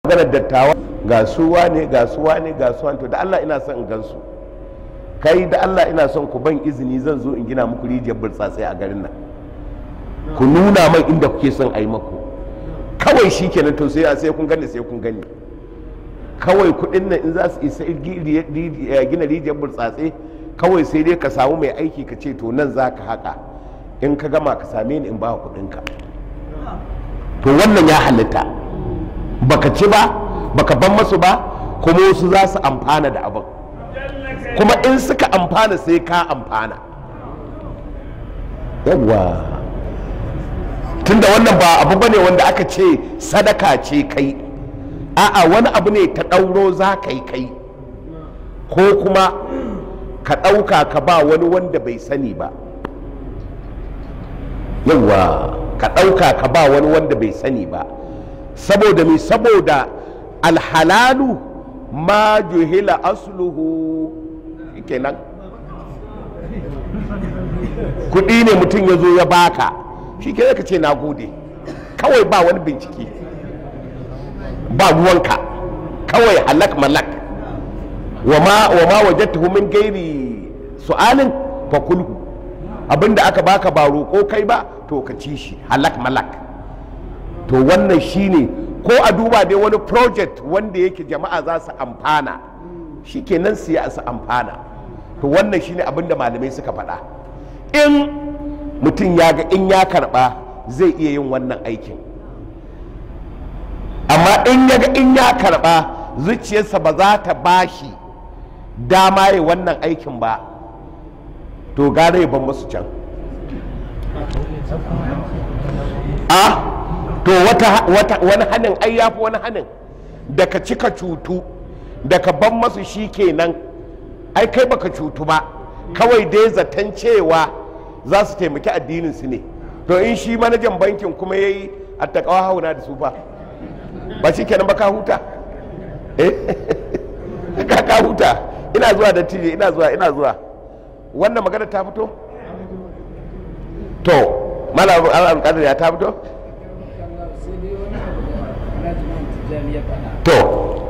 maganar dattawa ga suwa ne ga suwa ne ga suwa to da Allah ina son in gansu kai da Allah ina son ku ban izini zan zo in gina muku rijiyar burtsatsai a garin nan ku nuna man inda kuke son a yi maku kawai shi kenan to sai sai kun gani sai kun gani kawai kudin nan in za su isa gina rijiyar burtsatse kawai sai dai ka samu mai aiki ka ce to nan za ka haka in ka gama ka same ni in ba kudinka to wannan ya halitta baka ci ba baka ban masu ba kuma wasu za su amfana da abin kuma in suka amfana sai ka amfana yawwa tunda wannan ba abu bane wanda aka ce sadaka ce kai a'a wani abu ne ta ɗauro za ka yi kai ko kuma ka ɗauka ka ba wani wanda bai sani ba yawwa ka ɗauka ka ba wani wanda bai sani ba saboda mai saboda alhalalu ma juhila asluhu kenan kuɗi ne mutum ya zo ya baka shi ke ka ce na gode kawai ba wani bincike ba ruwanka kawai halak malak wa ma wajadtahu min gairi su'alin fa kulhu abinda aka baka ba roƙo kai ba to ka ci shi halak malak to wannan shine ko a duba dai wani project wanda yake jama'a za su amfana shi kenan siya su amfana to wannan shine abinda malamai suka faɗa in mutum ya ga in ya karɓa zai iya yin wannan aikin amma in ya ga in ya karɓa zuciyarsa ba za ta bashi dama ya wannan aikin ba to gare ban masu can a to wata, wani hannun ai ya fi wani hannun da ka cika cutu da ka ban masu shi kenan ai kai baka cutu ba kawai dai zaton cewa za su taimaki addinin su ne to in shi manajan bankin kuma ya yi attakawa hauna da su fa ba shi kenan ba ka huta ka ka huta ina zuwa da tije ina zuwa ina zuwa wannan magana ta fito to malam alƙadar ya ta fito to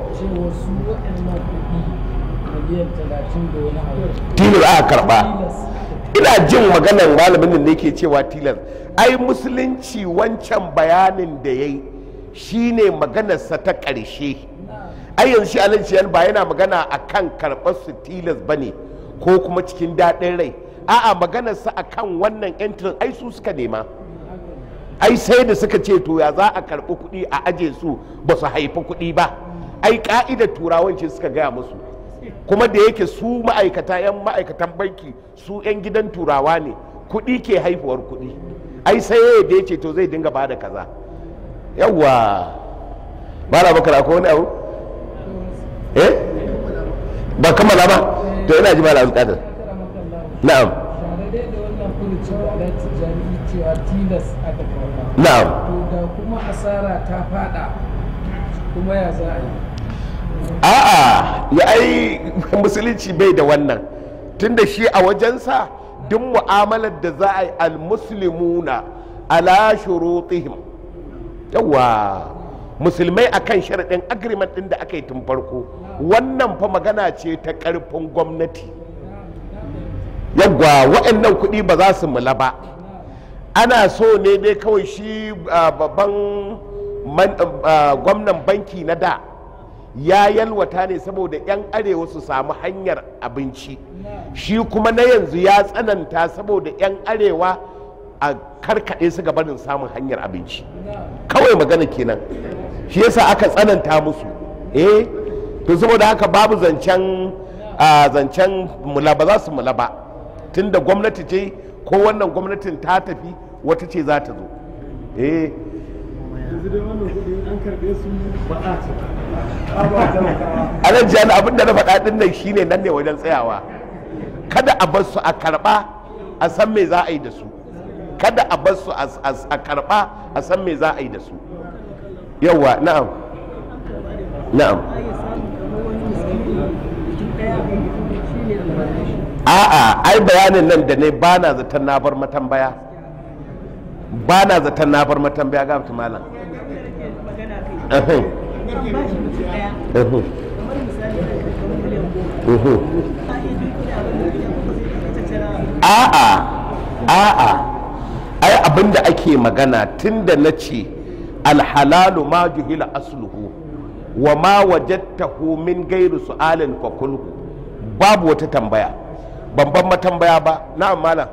tilas aka karba ina jin maganar malamin da yake cewa tilas ai musulunci wancan bayanin da ya yi shine maganarsa ta ƙarshe ai yanzu shi alhaji ba yana magana a kan karɓar su tilas ba ne ko kuma cikin daɗin rai a'a maganarsa a kan wannan yantin ai su suka nema ai sai da suka ce to ya za a karɓi kuɗi a aje su ba su haifi kuɗi ba ai ka'idar turawan ce suka gaya musu kuma da yake su ma'aikata 'yan ma'aikatan banki su 'yan gidan turawa ne kuɗi ke haifuwar kuɗi ai sai da ya ce to zai dinga bada kaza yawwa ba na bakar akwai wani abu eh ba kammala ba to ina ji ba na bukatar na'am na'am to da kuma asara ta fada kuma ya za a yi a'a ya ai musulunci bai da wannan tunda shi a wajensa duk mu'amalar da za a yi almuslimuna ala shurutihim yawa musulmai akan sharaɗin agreement ɗin da aka yi tun farko wannan fa magana ce ta ƙarfin gwamnati yawwa waɗannan kuɗi ba za su mula ba ana so ne dai kawai shi babban gwamnan banki na da ya yalwata ne saboda 'yan arewa su samu hanyar abinci shi kuma na yanzu ya tsananta saboda 'yan arewa a karkaɗe su barin samun hanyar abinci kawai magana kenan shi yasa aka tsananta musu eh to saboda haka babu zancen zancen mula ba za su mula ba tunda gwamnati ce ko wannan gwamnatin ta tafi wata ce za ta zo eh yanzu dai wannan kudi an karbe su ba a ce a nan jani abin da na faɗa ɗin nan shine nan ne wajen tsayawa kada a bar su a karɓa a san me za a yi da su kada a bar su a karɓa a san me za a yi da su yawa na'am na'am a'a ai bayanin nan da ne ba na zaton na bar matambaya ba na zaton na bar matambaya ga malam Mhm. Mhm. a'a a'a ai abinda ake magana tunda na ce alhalalu ma juhila asluhu wa ma wajadtahu min gairu su'alin fa kulhu babu wata tambaya ban ban matambaya ba na'am malam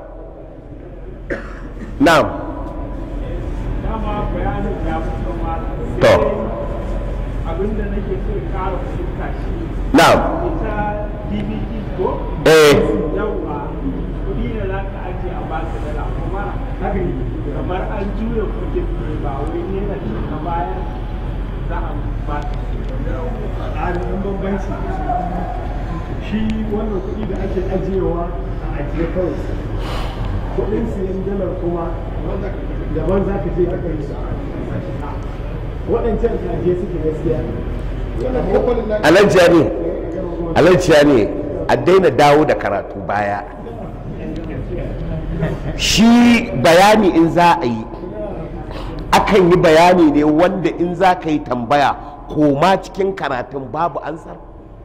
na'am dama bayanin ya fito ma To. abinda nake so in kara fahimta shi na'am ita dvd ko eh yawwa kudi ne za ka ajiye a baka dala kuma kamar an juya kudin ne ba wai ne na shi na bayan za a ba a ɗan bambanci shi wannan kuɗi da ake ajiyewa a ajiye kawai kuɗin siyan dalar kuma daban za ka je ka kai su waɗancan ajiye suke gaskiya alajiya ne alajiya ne a daina dawo da karatu baya shi bayani in za a yi akan yi bayani ne wanda in za ka yi tambaya koma cikin karatun babu ansar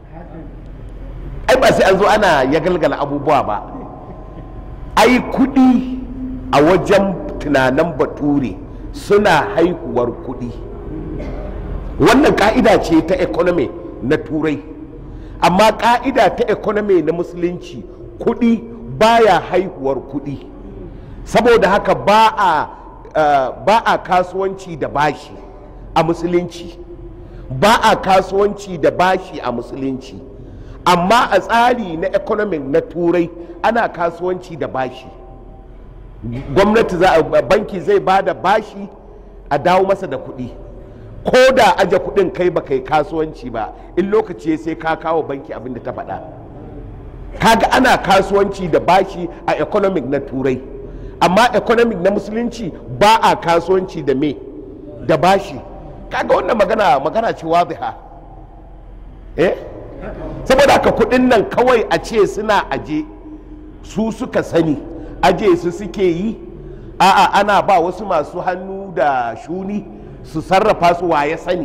ai ba sai an zo ana ya galgala abubuwa ba ai kudi a wajen tunanin bature suna haihuwar kudi wannan ka'ida ce ta economy na turai amma ka'ida ta economy na musulunci kudi baya haihuwar kudi saboda haka ba a uh, ba a kasuwanci da bashi a musulunci ba a kasuwanci da bashi a musulunci amma a tsari na economic na turai ana kasuwanci da bashi gwamnati za a banki zai ba da bashi a dawo masa da kuɗi ko da aje kuɗin kai ba kai kasuwanci ba in lokaci ya sai ka kawo banki abin da ta faɗa kaga ana kasuwanci da bashi a economic na turai amma economic na musulunci ba a kasuwanci da me da bashi kaga wannan magana magana ce waziha eh saboda haka kudin nan kawai a ce suna aje su suka sani aje su suke yi a'a ana ba wasu masu hannu da shuni su sarrafa su waye sani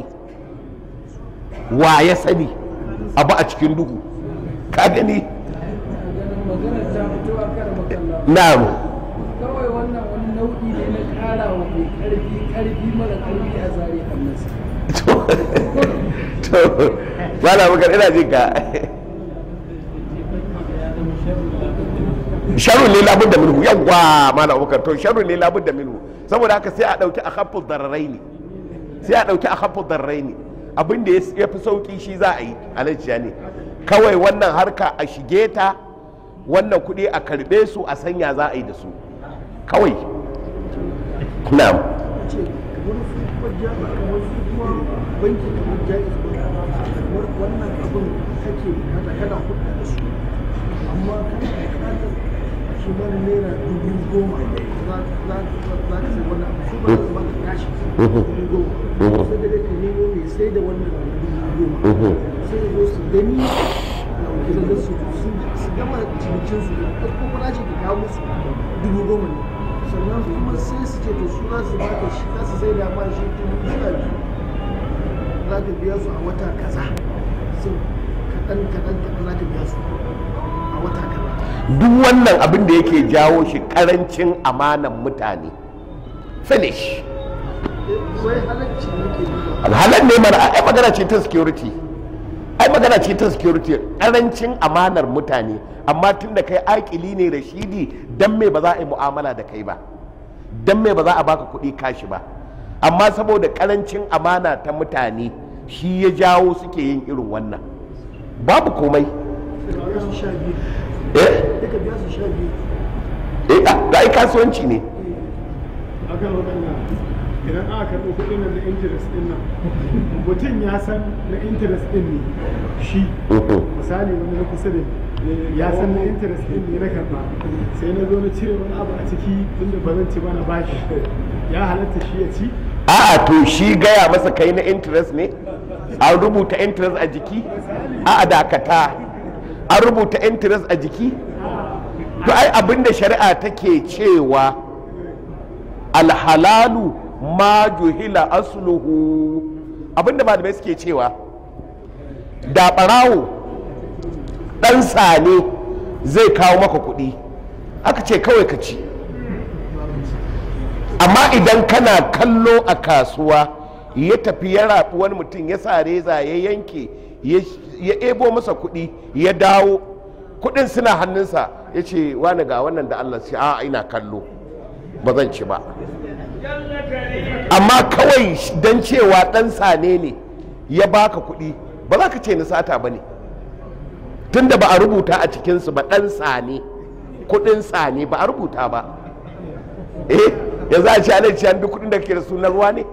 waye sani abu a cikin duhu ka gani magana ta fito a kan makalla na'am kawai wannan wani nau'i ne na ƙara wa mai ƙarfi ƙarfi mara ƙarfi a zare hannunsa to wala bakar ina jin ka sharrun ne labun da minhu yawwa mala abubakar to sharrun ne labun da minhu saboda haka sai a dauki a khaffu darrai ne sai a dauki a khaffu darrai ne abin da ya fi sauki shi za a yi alajiya ne kawai wannan harka a shige ta wannan kuɗi a karɓe su a sanya za a yi da su kawai na'am ce kamar su kuma jami'a kamar su kuma banki kamar jaiz ba kamar wannan abin kake kada kana hudda da su amma kana bukatar shi ma naira dubu goma za za za ka sai wannan abu su ba za su baka tashi dubu goma sai da ka nemo mai sai da wannan dubu goma sai da zo su gani na da su su gama cinikin su da ko kuma ce ka kawo musu dubu goma ne sannan kuma sai su ce to su za su baka shi za su sai da ma shi dubu sha biyu za ka biya su a wata kaza so kaɗan kaɗan kaɗan za ka biya su a wata kaza duk wannan abin da yake jawo shi karancin amanan mutane finish wai halacci ne ke nuna alhalar ne mana ai magana ce ta security ai magana ce ta security karancin amanar mutane amma tun da kai akili ne rashidi dan me ba za a yi mu'amala da kai ba dan me ba za a baka kuɗi kashi ba amma saboda karancin amana ta mutane shi ya jawo suke yin irin wannan babu komai ka biya su sha biyu eh duka biya su sha biyu eh da ai kasuwanci ne akan waɗanda idan aka karɓi kuɗin nan na interest ɗin nan mutum ya san na interest ɗin ne shi misali wani na kusa da ni, ya san na interest ɗin ne na karɓa sai na zo na cire wani abu a ciki tunda ba zan ci ba na bashi ya halatta shi ya ci a'a to shi gaya masa kai na interest ne an rubuta interest a jiki a'a dakata an rubuta interest a jiki to ai abinda shari'a take cewa alhalalu ma juhila asluhu abinda malamai suke cewa da ɓarawo ɗan sane zai kawo maka kuɗi aka ce kawai ka ci amma idan kana kallo a kasuwa ya tafi ya rafi wani mutum ya sa reza ya yanke ya ebo masa kuɗi ya dawo kuɗin suna hannunsa ya ce wani ga wannan da allah sai a ina kallo ba zan ci ba amma kawai don cewa ɗan sane ne ya baka kuɗi ba za ka ce ni sata ba ne tunda ba a rubuta a cikinsu ba ɗan sane kuɗin sane ba a rubuta ba eh yanzu a ce ana ce an duk kuɗin da kake da sunan ruwa ne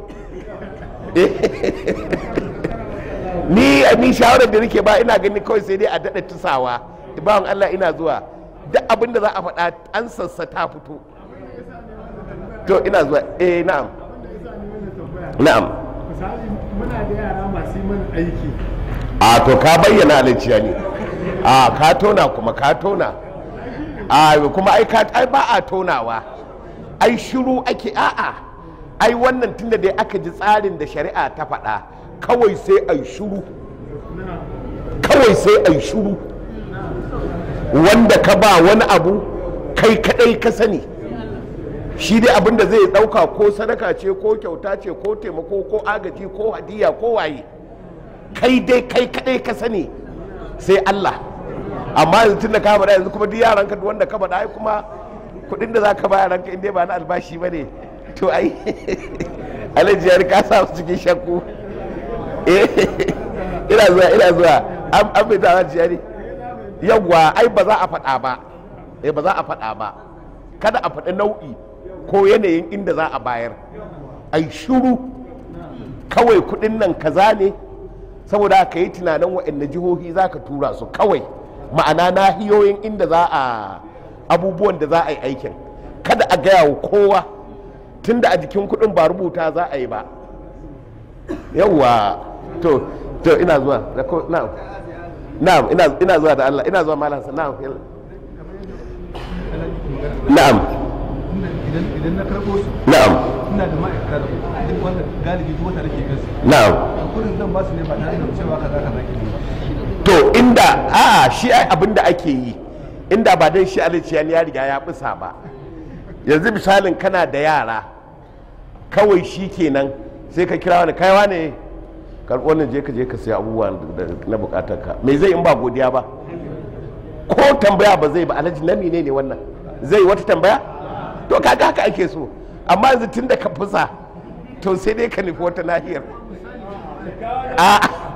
ni ni shawarar da nake ba ina gani kawai sai dai a daɗa tusawa bawan Allah ina zuwa duk abin da za a faɗa an sassa ta fito to ina zuwa eh na'am na'am misali muna da yara masu yi mana aiki a to ka bayyana alaciya ne a ka tona kuma ka tona a kuma ai ka ai ba a tonawa ai shiru ake a'a ai wannan tunda dai aka ji tsarin da shari'a ta faɗa kawai sai ai shiru kawai sai ai shiru wanda ka ba wani abu kai kadai ka sani shi dai abin da zai dauka ko sadaka ce ko kyauta ce ko taimako ko agaji ko hadiya ko waye kai dai kai kadai ka sani sai Allah amma yanzu tun da ka faɗa yanzu kuma duk yaran ka wanda ka faɗa ai kuma kuɗin da za ka ba yaran ka in dai ba na albashi ba ne to ai alhaji ya ka sa su cikin shakku eh ina zuwa ina zuwa an an bai ta jiyari yawwa ai ba za a faɗa ba eh ba za a faɗa ba kada a faɗi nau'i ko yanayin inda za a bayar ai shuru kawai kuɗin nan kaza ne saboda ka yi tunanin waɗanne jihohi za ka tura su kawai ma'ana nahiyoyin inda za a abubuwan da za a yi aikin kada a gaya wa kowa tunda a jikin kuɗin ba rubuta za a yi ba yawwa to to ina zuwa na'am na'am ina zuwa da Allah ina zuwa malam na'am na'am idan na karɓo su na'am ina da ma'aikata da duk wanda galibi duk wata nake kansu na'am kurin zan ba su ne ba tare da cewa kaza kaza ke ba to inda a shi ai abin da ake yi inda ba dan shi aliciyan ya riga ya bisa ba yanzu misalin kana da yara kawai shi kenan sai ka kira wani kaiwa ne karɓo wannan je ka je ka sai abubuwa na bukatar ka me zai in ba godiya ba ko tambaya ba zai ba alhaji na ne ne wannan zai wata tambaya to kaga haka ake so amma yanzu tun da ka fusa to sai dai ka nufi wata nahiyar a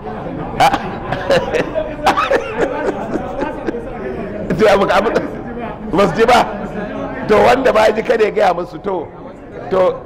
ba su ji ba to wanda ba ji kada ya gaya musu to to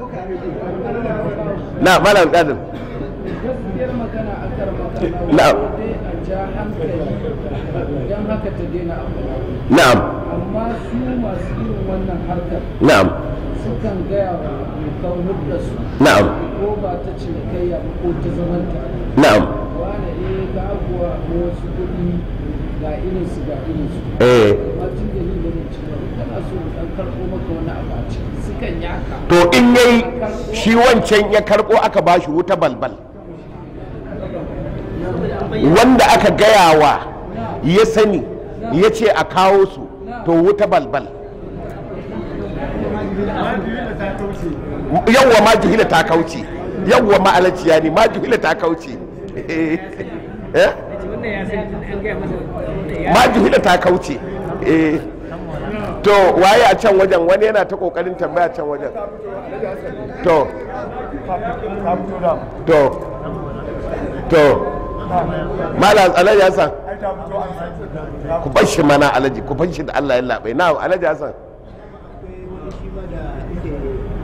na malam kadin gaskiyar magana a karmaka Na'am. dai a ja hankali don haka ta daina abu na'am amma su masu irin wannan harkar na'am sukan gaya wa dokar hudda su na'am ko ba ta cinikayya ba ko ta zamanta na'am wane eh ga abuwa ko wasu kuɗi ga irinsu ga irinsu eh amma tun da ni ganin cewa in kana so in ɗan karɓo maka wani abu a ciki sukan yaka to in yayi shi wancan ya karbo aka bashi wuta balbal wanda aka gaya wa ya sani ya ce a kawo su to wuta balbal yawwa ma jihila ta kauce yawwa ma alaciya ne ma jihila ta kauce Eh? ma jihila ta kauce eh to waye a can wajen wani yana ta kokarin tambaya can wajen to to to malam alhaji hassan ku bar shi mana alhaji ku bar shi da allah ya labai na alhaji hassan shi ma da inda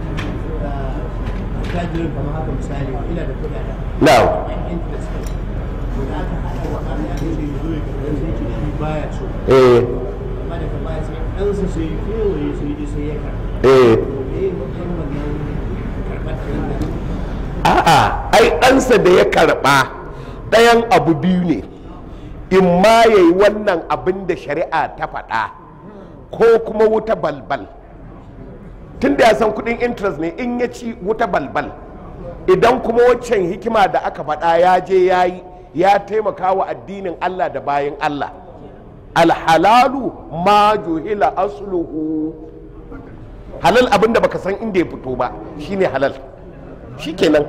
tajirin kamar haka misali ina da kuɗaɗen na yan interest kai to da aka haɗa wa Allah ya ce zo ya karɓi sai ce shi baya so eh amma daga baya sai ɗansa sai ya kewaye sai ya sai ya karɓi eh me ya matsayin wannan karɓar ɗin nan a'a ai ɗansa da ya karɓa ɗayan abu biyu ne in ma ya yi wannan abin da shari'a ta faɗa ko kuma wuta balbal tun da ya san kuɗin interest ne in ya ci wuta balbal idan kuma waccan hikima da aka faɗa ya je ya yi ya taimaka wa addinin Allah da bayan Allah alhalalu ma juhila asluhu halal abin da baka san inda ya fito ba shine halal shikenan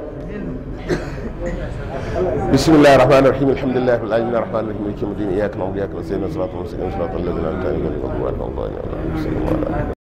بسم الله الرحمن الرحيم الحمد لله رب العالمين الرحمن الرحيم مالك يوم الدين اياك نعبد واياك نستعين صراط المستقيم صراط الذين انعمت عليهم غير المغضوب عليهم ولا الضالين